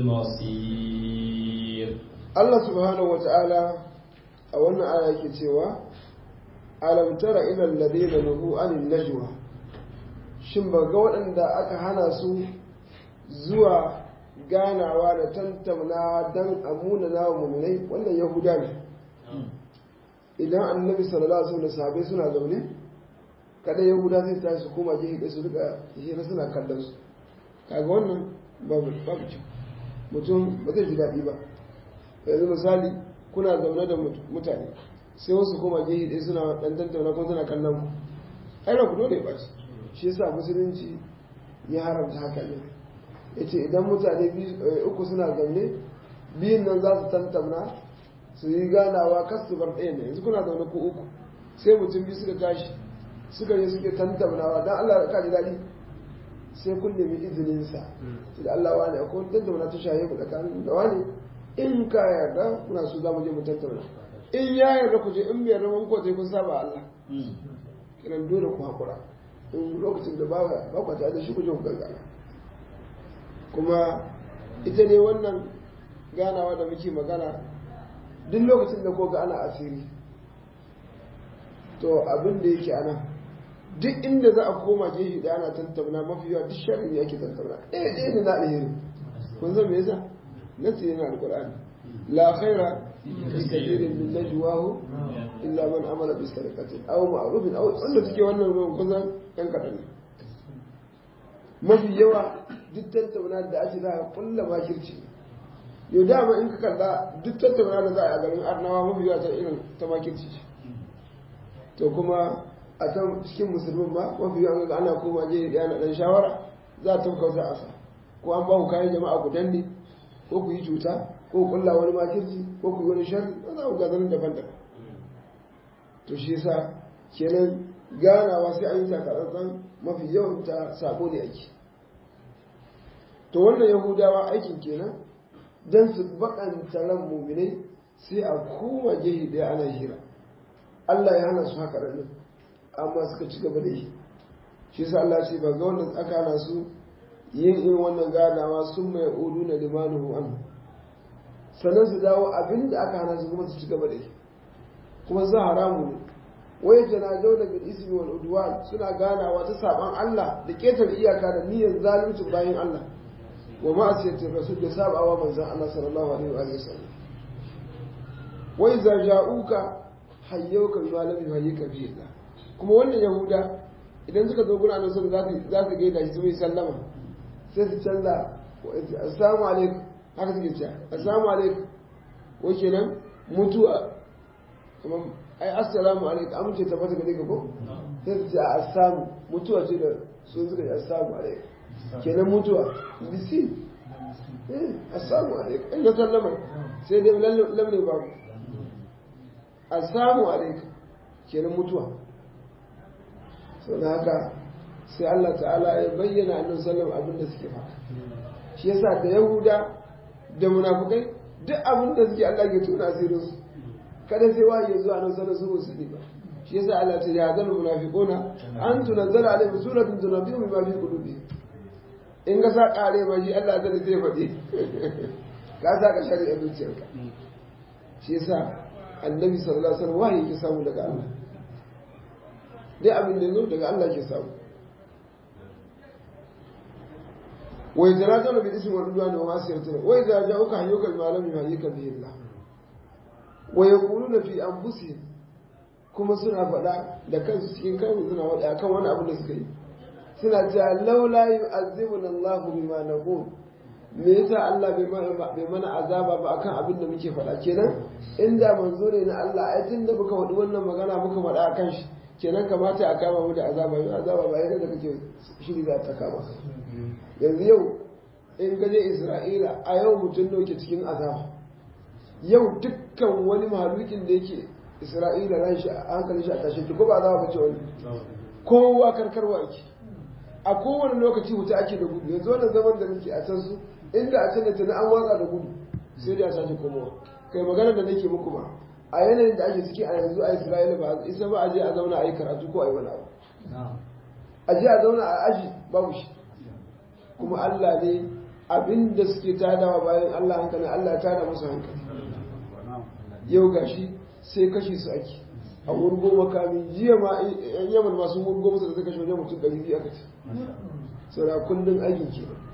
المصير Allah subhanahu wa ta'ala a wannan aya yake cewa alam tara ila alladhina nuhu anin najwa shin ba ga waɗanda aka hana su zuwa ganawa da tantamna don amuna na wa muminai wannan yahuda ne idan annabi sallallahu alaihi wasallam sahabbai suna zaune kada yahuda sai ta su koma gefe su rika hira suna kallon su kaga wannan babu babu kyau mutum ba zai ji daɗi ba yanzu misali kuna zaune da mutane sai wasu koma gefe ɗaya suna ɗan tantauna ko suna kallon ku ai ku dole ya ɓaci shi yasa musulunci ya haramta haka ne ya ce idan mutane uku suna zaune biyun nan za su tantamna su yi ganawa kas su bar ɗaya ne yanzu kuna zaune ko uku sai mutum biyu suka tashi suka je suke tantamnawa don Allah ka ji daɗi sai kun nemi izininsa sai da Allah wani akwai tantamna ta shaye ku tsakanin da wani in ka yarda kuna so za mu je mu tantamna in ya yarda ku je in bai yarda mun ko sai kun saba Allah kiran dole ku haƙura in lokacin da ba ku tare da shi ku je ku gangara kuma ita ne wannan ganawa da muke magana duk lokacin da ko ga ana asiri to abin da yake ana duk inda za a koma gefe da ana tantauna mafi yawa duk sharri ne ake tantauna ɗaya ɗaya ne na alheri kun san me yasa nasi yana alqur'ani la khaira fi kathirin min najwahu illa man amara bi sadaqatin aw ma'rufin aw wanda suke wannan ruwan kusan yan kadan ne mafi yawa duk tattauna da ake za a kulla makirci yau dama in ka kalla duk tattauna da za a garin arnawa mafi yawa ta irin ta makirci ce to kuma a ta cikin musulmin ba mafi yawa ga ana koma je da yana dan shawara za a tafka wata asa ko an ba ku kayan jama'a ku danne ko ku yi cuta ko ku kulla wani makirci ko ku yi wani sharri ba za ku ga zanen daban-daban to shi yasa kenan ganawa sai an yi takatsantsan mafi yawan ta sabo ne ake to wannan yahudawa aikin kenan don su bakanta ran muminai sai a koma gehe daya ana hira Allah ya hana su haka nan amma suka ci gaba da yi shi sa Allah ce ba ga wannan aka hana su yin irin wannan ganawa sun mai udu na limanuhu an sannan su dawo abin da aka hana su kuma su ci gaba da yi kuma za haramu ne wai jana daula bil ismi wal udwan suna ganawa ta saban Allah da ketar iyaka da niyyar zalunci bayan Allah wa ma'asiyatir rasul da sabawa manzon Allah sallallahu alaihi wa sallam wai za ja'uka hayyauka bima lam yuhayyika bihi Allah kuma wannan yahuda idan suka zo gurin annabi za su za su gaida shi su mai sallama sai su canza assalamu alaikum haka suke cewa assalamu alaikum wai kenan mutuwa kuma ai assalamu alaikum amince ta fata gare ka ko sai su ce a assamu mutuwa ce da sun suka ce assalamu alaikum kenan mutuwa bisi eh assalamu alaikum in ga sallama sai dai lamne babu assalamu alaikum kenan mutuwa sau da haka sai Allah ta'ala ya bayyana annabi sallam abin da suke faɗa shi yasa da yahuda da munafukai duk abin da suke Allah ke tona asirin su kada sai wahayi ya zo annabi sallam su musu ba shi yasa Allah ta ya zal munafiquna an tunazzala alaihim suratun tunabbi'u bima fi qulubihim in ka sa kare ma shi Allah zai zai faɗi ka sa ka shari'a zuciyarka shi yasa annabi sallallahu alaihi wasallam wahayi ke samu daga Allah dai abin da zo daga Allah ke samu wa yatarajuna bil ismi wal udwan wa ma'siyati wa idza ja'uka hayyuka bima lam yuhayyika bihi Allah wa yaquluna fi anfusihim kuma suna faɗa da kansu cikin kansu suna faɗa akan wani abu da suka yi suna cewa laula yu'azzibuna Allah bima naqul me yasa Allah bai mana azaba ba akan abin da muke faɗa kenan inda manzo ne na Allah ai tunda muka faɗi wannan magana muka faɗa akan shi kenan kamata a kama mu da azaba yau azaba ba yadda da kake shiri za ta kama yanzu yau in gaje Isra'ila a yau mutum da yake cikin azaba yau dukkan wani mahalukin da yake Isra'ila ran shi a hankalin shi a tashe ki ko ba azaba ba ce wani kowa karkarwa yake a kowane lokaci wuta ake da gudu yanzu wannan zaman da muke a can su inda a can da tana an watsa da gudu sai dai a sake komowa kai magana da nake muku ba a yanayin da ake ciki a yanzu a isra'ila ba isa ba a je a zauna a yi karatu ko a yi wani abu a je a zauna a aji babu shi kuma allah ne abin da suke tadawa bayan allah hankali allah ya tada musu hankali yau gashi sai kashe su ake a wurgo makami jiya ma yan yaman masu wurgo musu da suka kashe wajen mutum ɗari biyu aka ce saura kullum aikin ke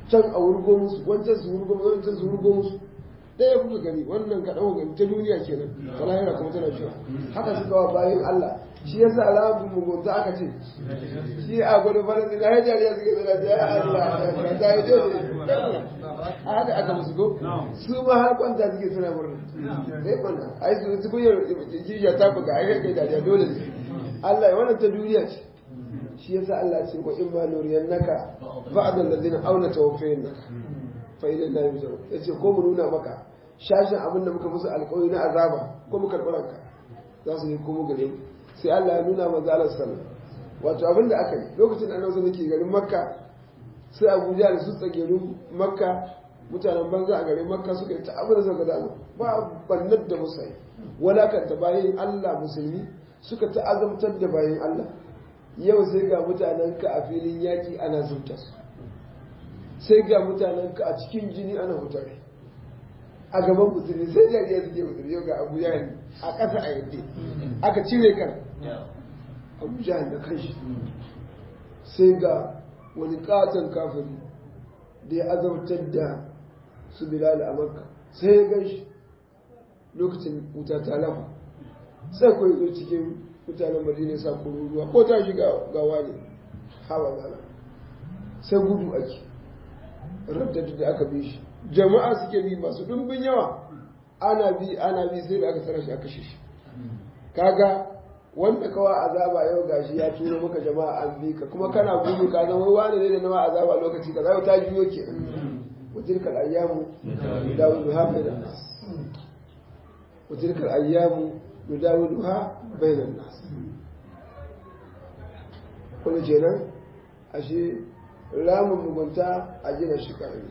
can a wurgo musu wancan su wurgo musu wancan su wurgo musu ɗaya kuka gani wannan ka ɗau gani ta duniya kenan ta lahira kuma tana cewa haka suka wa bayan Allah shi yasa alamun mugunta aka ce shi a gwada faransi na hajjar ya suke zana ta ya Allah ka ta yi dole a haka aka musu ko su ma har kwanta suke suna murna sai kwanta ai su su kunyar kishiya ta buga ai kai da dole ne Allah ya wannan ta duniya ce shi yasa Allah ce wa in ma nuriyannaka ba'd allazina auna tawaffayannaka fa idan la yuzaru yace ko mu nuna maka shashin abin da muka musu alƙawari na azaba ko mu karɓi ranka za su yi komo gare mu sai Allah ya nuna manzo Allah sallallahu wato abin da aka yi lokacin da annabi ke garin Makka sai Abuja da su tsagerun Makka mutanen banza a garin Makka suka yi ta abin da suka dama ba bannar da musa yi walakanta bayan Allah musulmi suka ta azamtar da bayan Allah yau sai ga mutanen ka a filin yaƙi ana zubta su sai ga mutanen ka a cikin jini ana hutare a gaban musulmi sai jariya suke musulmi yau ga abu jahil a ƙasa a yadda aka cire kan abu jahil da kanshi sai ga wani katon kafiri da ya azabtar da su bilal a makka sai ya gan shi lokacin wuta ta lafa sai ko zo cikin mutanen madina sa kururuwa ko ta shiga gawa ne hawa zala sai gudu ake raddadu da aka bi shi jama'a suke bi masu dumbin yawa ana bi ana bi sai da aka tsara shi aka kashe shi kaga wanda kawa azaba yau gashi ya turo maka jama'a an bi ka kuma kana gudu ka zama wani ne da nawa azaba lokaci ka zai ta juyo ke wa tilkal ayyamu nudawiluha bainan nas wa tilkal ayyamu nudawiluha bainan nas kullu kenan ashe ramin mugunta a gina shi karami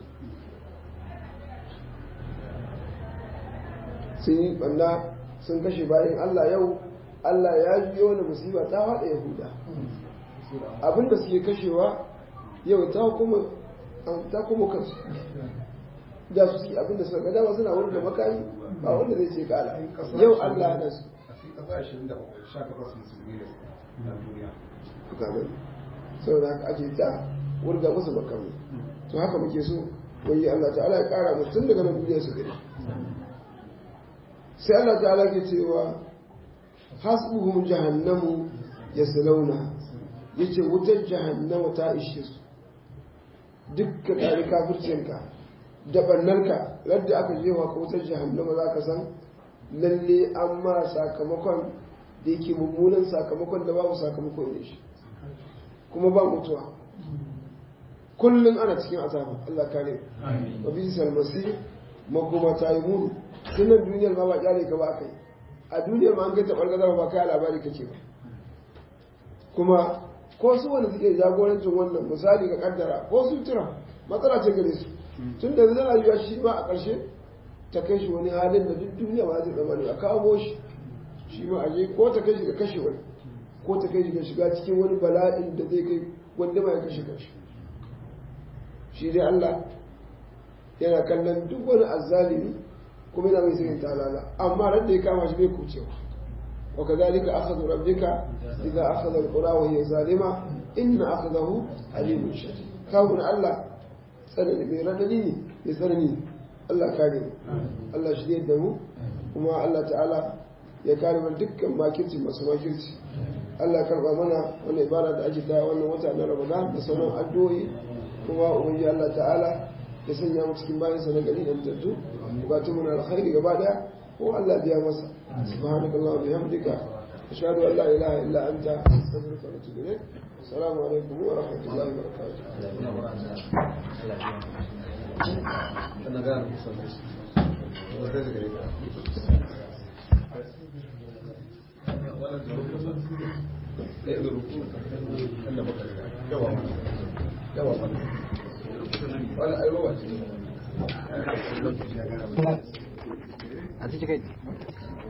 sun yi banda sun kashe bayan Allah yau Allah ya ji wani musiba ta haɗa Yahuda abinda suke kashewa yau ta kuma ta kuma kansu da su suke abinda suka gada suna wurin da makami ba wanda zai ce kala yau Allah da su saboda haka ake ta wurga musu makami to haka muke so wani Allah ta'ala ya kara musu tun daga nan duniya su gari sai Allah ta'ala ke cewa hasbuhum jahannamu yaslawna yace wutar jahannama ta ishe su dukkan ɗari kafircinka da ɓannarka radda aka jewa ka wutar jahannama za ka san lalle an ma sakamakon da yake mummunan sakamakon da babu sakamako ne shi kuma ba mutuwa kullum ana cikin azaba Allah kare wa bisal masir makoma ta yi muni sunan duniyar ma ba kyale ka ba kai a duniyar ma an ganta bargazar ba kai labari kake ba kuma ko su wanda suke jagorancin wannan misali ga kaddara ko su tura matsala ce gare su tun da zai rayuwa shi ma a ƙarshe ta kai shi wani halin da duk duniya ba zai zama ne a kawo shi shi ma aje ko ta kai shi ga kashe wani ko ta kai shi ga shiga cikin wani bala'in da zai kai wanda ma ya kashe kanshi shi dai Allah yana kallon duk wani azzalimi kuma yana mai sayin talala amma ran da ya kama shi bai kucewa wa kadhalika akhadhu rabbika idza akhadha alqura wa hiya zalima inna akhadahu alimun shadid kawun Allah tsanani mai radadi ne mai tsanani Allah kare mu Allah shi da mu kuma Allah ta'ala ya kare mu dukkan makirci masu makirci Allah karba mana wannan ibada da ake ta wannan wata na Ramadan da sauran addu'o'i kuma ubangiji Allah ta'ala ya sanya mu cikin bayan sa na gari da mutattu bukatun mu na alkhairi gaba daya ko Allah biya masa subhanakallahu wa bihamdika ashhadu an la ilaha illa anta astaghfiruka wa atubu ilayk assalamu alaikum wa rahmatullahi wa a cikin kai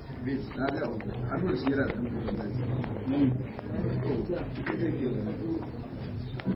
an nuna shi yana da